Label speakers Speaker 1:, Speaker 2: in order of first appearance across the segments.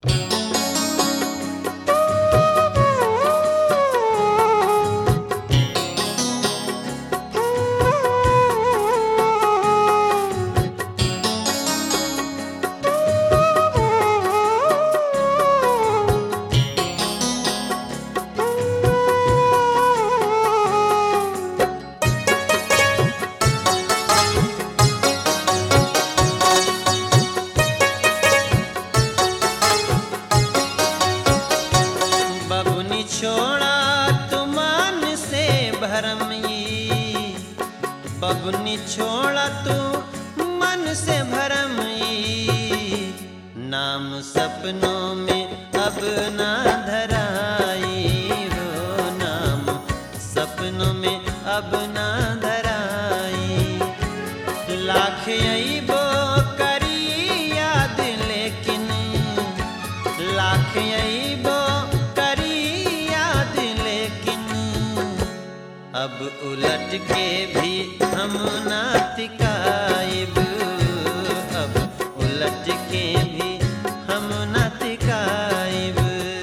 Speaker 1: छोड़ा तुमान से भरम ई बबनी छोड़ा तू मन से भरम ई नाम सपनों में अब ना धराई हो नाम सपनों में अब ना धराई लाख अइबो करी याद लेकिन लाख अइबो करी याद लेकिन अब उलट के भी हम ना तिकाइब अब उलट के भी हम ना तिकाइब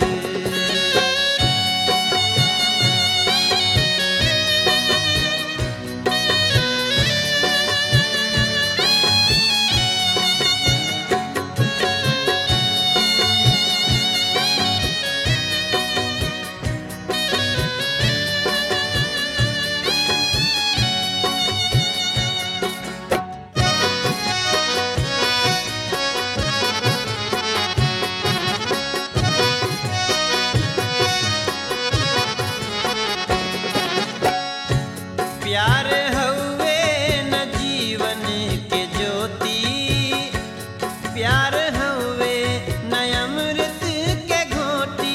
Speaker 1: प्यार हउए न जीवन के ज्योति प्यार हउए न अमृत के घोटी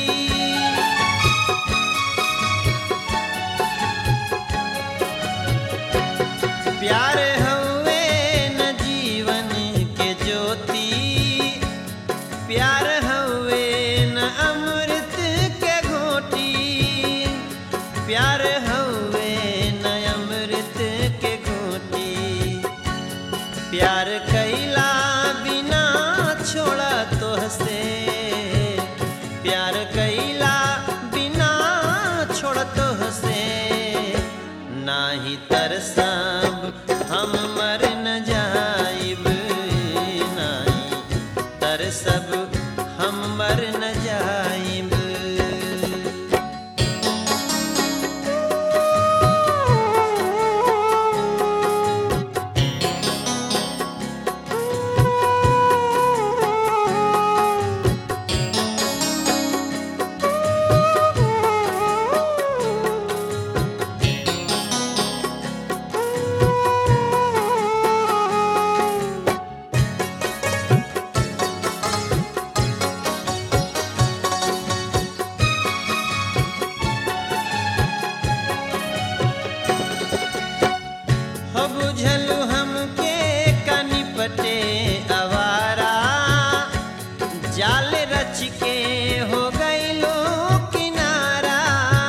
Speaker 1: प्यार हउए न जीवन के ज्योति प्यार हउए न अमृत के घोटी प्यार हउए न अमृत के घोटी प्यार कैला बिना छोड़ा तोहसे प्यार कैला बिना छोड़ तोहसे नाही तरसब हम मर न जाइब नाही तरसब हम मर न जाइब हो बुझलु हमके कनिपटे अवारा जाल रच के हो गईलो किनारा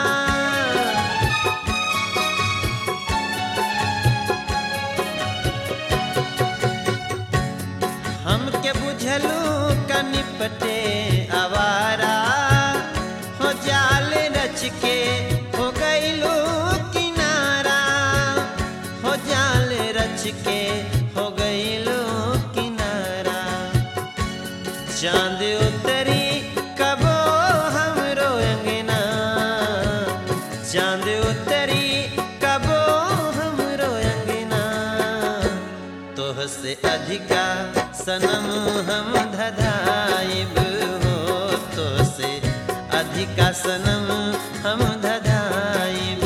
Speaker 1: हमके बुझलु कनिपटे अवारा हो जाल रच के हो गईलो किनारा हो जाल रच के हो गईलो किनारा चांद उतरी कबो हमरो अंगना चांद उतरी कबो हमरो अंगना तोह से अधिका सनम हम धधाइब हो तो से अधिका सनम हम धधाइब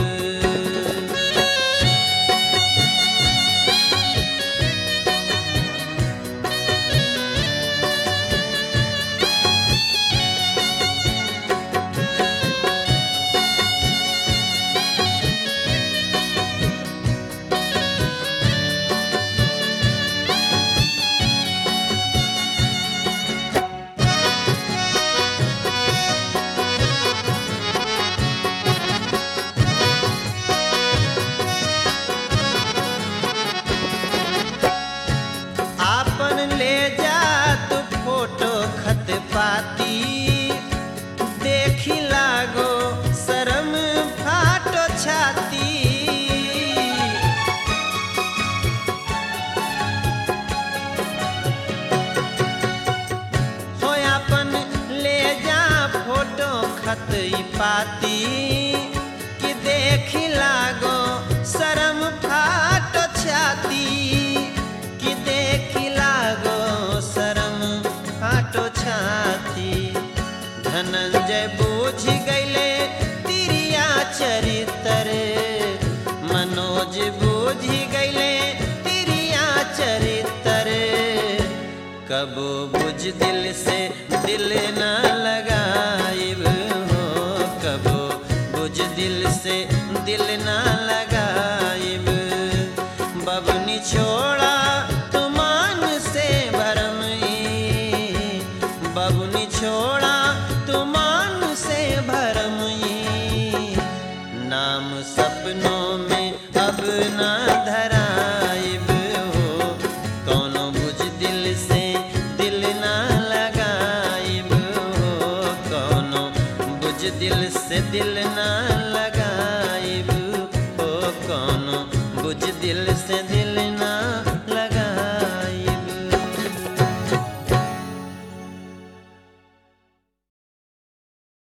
Speaker 1: काटो छाती धनंजय बूझ गईले तिरिया चरित्र मनोज बूझ गईले तिरिया चरित्र कबो बुझ दिल से दिल न लगाइब हो कबो बुझ दिल से दिल न लगाइब बबनी छोड़ा तुमान से भरम ई। बबनी छोड़ा तुमान से भरम ई। नाम सपनों में अब ना धराइब हो कौनो बुझ दिल से दिल ना लगाइब हो कौनो बुझ दिल से दिल ना लगाइब हो कौनो बुझ दिल से दिल ना